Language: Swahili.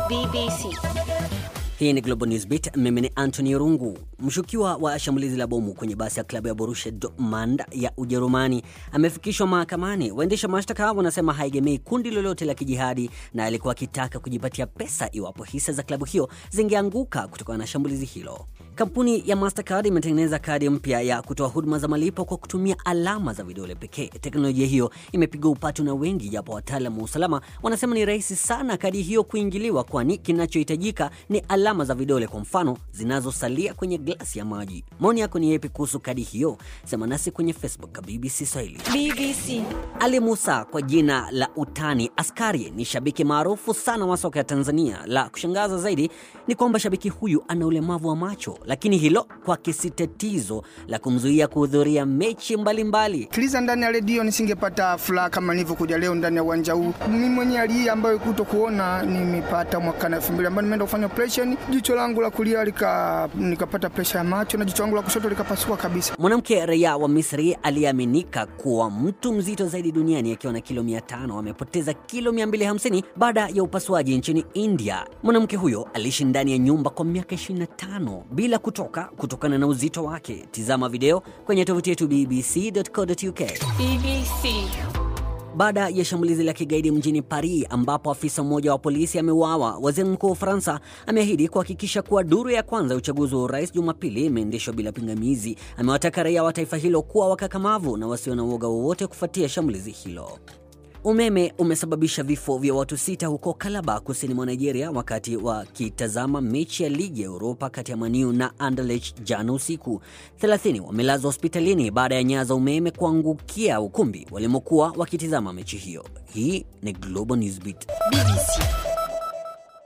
BBC. Hii ni Global Newsbeat. Mimi ni Anthony Rungu. Mshukiwa wa shambulizi la bomu kwenye basi ya klabu ya Borussia Dortmund ya Ujerumani amefikishwa mahakamani. Waendesha mashtaka wanasema haegemei kundi lolote la kijihadi na alikuwa akitaka kujipatia pesa iwapo hisa za klabu hiyo zingeanguka kutokana na shambulizi hilo. Kampuni ya Mastercard imetengeneza kadi mpya ya kutoa huduma za malipo kwa kutumia alama za vidole pekee. Teknolojia hiyo imepiga upatu na wengi, japo wataalamu wa usalama wanasema ni rahisi sana kadi hiyo kuingiliwa, kwani kinachohitajika ni alama za vidole, kwa mfano zinazosalia kwenye glasi ya maji. Maoni yako ni yepi kuhusu kadi hiyo? Sema nasi kwenye Facebook BBC Swahili. BBC. Ali Musa kwa jina la utani Askari ni shabiki maarufu sana wa soka ya Tanzania. La kushangaza zaidi ni kwamba shabiki huyu ana ulemavu wa macho, lakini hilo kwake si tatizo la kumzuia kuhudhuria mechi mbalimbali. Kiliza ndani ya redio nisingepata furaha kama nilivyokuja leo ndani ya uwanja huu. Mimi mwenyewe hali hii ambayo kuto kuona nimepata mwaka na elfu mbili ambayo nimeenda kufanya operation, jicho langu la kulia lika nikapata presha ya macho na jicho langu la kushoto likapasuka kabisa. Mwanamke raia wa Misri aliyeaminika kuwa mtu mzito zaidi duniani akiwa na kilo 500 amepoteza kilo 250 baada ya upasuaji nchini India. Mwanamke huyo aliishi ndani ya nyumba kwa miaka 25 bila kutoka kutokana na uzito wake. Tizama video kwenye tovuti yetu bbc.co.uk. BBC. Baada ya shambulizi la kigaidi mjini Paris ambapo afisa mmoja wa polisi ameuawa, waziri mkuu wa Ufaransa ameahidi kuhakikisha kuwa duru ya kwanza ya uchaguzi wa urais Jumapili imeendeshwa bila pingamizi. Amewataka raia wa taifa hilo kuwa wakakamavu na wasio na uoga wowote kufuatia shambulizi hilo. Umeme umesababisha vifo vya watu sita huko Calabar, kusini mwa Nigeria, wakati wakitazama mechi ya ligi ya Europa kati ya Maniu na Anderlecht jana usiku. 30 wamelazwa hospitalini baada ya nyaya za umeme kuangukia ukumbi walimokuwa wakitizama mechi hiyo. Hii ni Global Newsbeat. BBC.